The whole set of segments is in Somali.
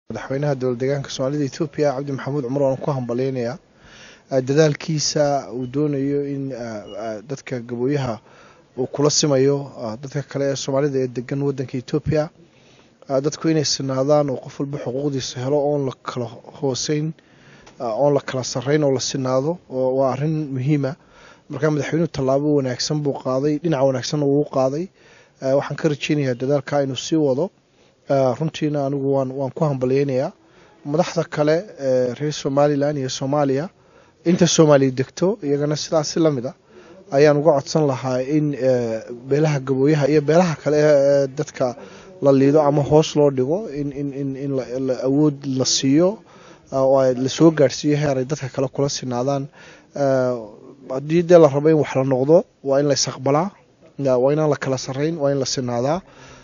madaxweynaha dowlad deegaanka soomaalida etoobiya cabdi maxamuud cumar waan ku hambaleynayaa dadaalkiisa uu doonayo in dadka gabooyaha uu kula simayo dadka kale ee soomaalida ee degan wadanka etoobiya dadku inay sinaadaan oo qof walba xuquuqdiisa helo oon la kala hooseyn oon la kala sarreyn oo la sinaado waa arrin muhiima markaa madaxweynuhu tallaabo wanaagsan buu qaaday dhinac wanaagsanna wuu qaaday waxaan ka rajeynayaa dadaalka inuu sii wado runtiina anigu waan waan ku hambalyeynayaa madaxda kale ee reer somalilan iyo soomaaliya inta soomaaliya degto iyagana sidaasi lamid a ayaan uga codsan lahaa in beelaha gabooyaha iyo beelaha kale ee dadka la liido ama hoos loo dhigo in in in in awood la siiyo oo lasoo gaadhsiiyo heer ay dadka kale kula sinaadaan haddii dee la rabo in wax la noqdo waa in la isaqbalaa waa inaan la kala sarreyn waa in la sinaadaa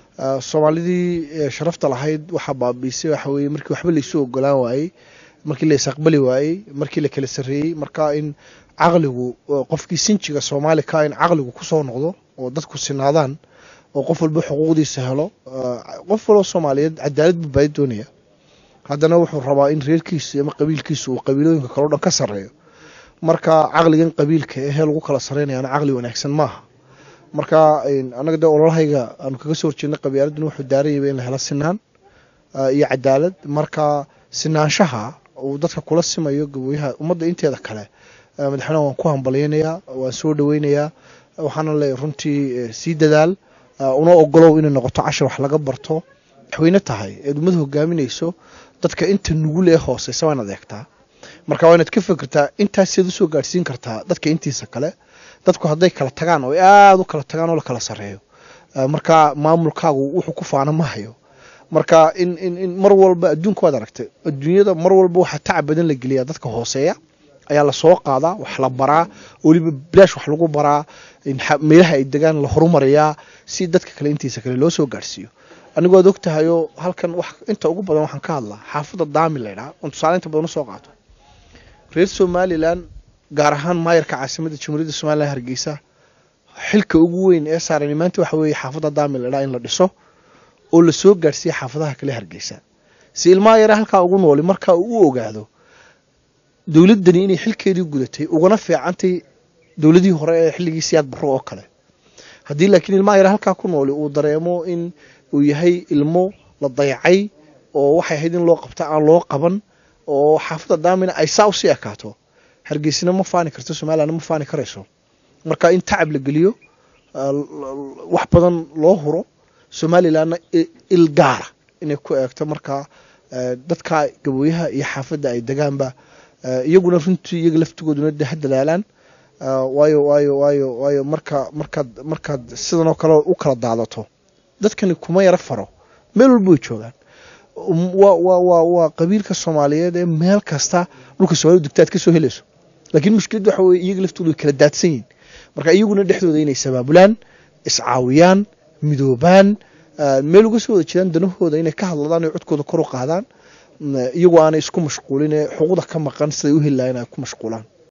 soomaalidii sharafta lahayd waxaa baabiisay waxa weye markii waxba laisu ogolaan waayey markii la isaqbali waayey markii la kala sarreeyey marka in caqligu qofkii sinjiga soomaali ka in caqligu kusoo noqdo oo dadku sinaadaan oo qof walba xuquuqdiisa helo qof walba soomaaliyeed cadaalad buu baadi doonaya haddana wuxuu rabaa in reerkiisu ama qabiilkiisu uu qabiilooyinka kale o dhan ka sarreeyo marka caqligan qabiilka ehee lagu kala sarreynayaana caqli wanaagsan maaha marka annaga dee ololahayga aanu kaga soo horjeednay qabyaaladuna wuxuu daaranyaba in la helo sinaan iyo cadaalad marka sinaanshaha uu dadka kula simayo gabooyaha ummadda inteeda kale madaxweynaha waan ku hambalyeynayaa waan soo dhaweynayaa waxaana leeyahy runtii sii dadaal una ogolow inay noqoto cashar wax laga barto madaxweyne tahay eed ummad hogaaminayso dadka inta nugul ee hooseysa waa inaad eegtaa marka waa inaad ka fikirtaa intaaseed usoo gaadhsiin kartaa dadka intiisa kale dadku hadday kala tagaan oo aada u kala tagaan oo la kala sarreeyo marka maamulkaagu wuxuu ku faana ma hayo marka in in in mar walba adduunka waad aragtay adduunyada mar walba waxaa tacab badan la geliyaa dadka hooseeya ayaa lasoo qaadaa wax la baraa weliba bilaash wax lagu baraa meelaha ay degaan la horumariyaa si dadka kale intiisa kale loo soo gaadhsiiyo anigu waad ogtahayoo halkan wax inta ugu badan waxaan ka hadlaa xaafadda daami laydhaha oon tusaale inta badan usoo qaato reer somalilan gaar ahaan maayarka caasimadda jamhuuriyadda somalilan hargeysa xilka ugu weyn ee saaran maanta waxa weeye xaafadda daami laydhaha in la dhiso oo lasoo gaadhsiiya xaafadaha kale hargeysa si ilmaha yare halkaa ugu nooli markaa uu u ogaado dowladdani inay xilkeedii gudatay ugana fiicantay dowladihii hore ee xilligii siyaad barro oo kale haddii laakiin ilmaha yare halkaa ku nooli uu dareemo in uu yahay ilmo la dayacay oo waxay ahayd in loo qabta aan loo qaban oo xaafadda daamina ay saa usii ekaato hargeysina ma faani karto somalilandna ma faani karayso marka in tacab la geliyo wax badan loo huro somalilandna il gaara inay ku eegto markaa dadka gabooyaha iyo xaafadda ay degaanba iyaguna runtii iyaga laftigooduna de ha dadaalaan waayo waayo waayo waayo marka markaad markaad sidan oo kale u kala daadato dadkani kuma yaro faro meel walba way joogaan waa waa waa waa qabiilka soomaaliyeed ee meel kasta dhulka soomaalida degta aad ka soo helayso laakiin mushkilad waxa weye iyaga laftooda way kala daadsan yihin marka iyaguna dhexdooda inay sabaabulaan iscaawiyaan midoobaan meel uga soo wada jeedaan danahooda inay ka hadladaan oo codkooda kor u qaadaan iyagoo aanay isku mashquulin ee xuquuqda ka maqan siday u heli lahayn ay ku mashquulaan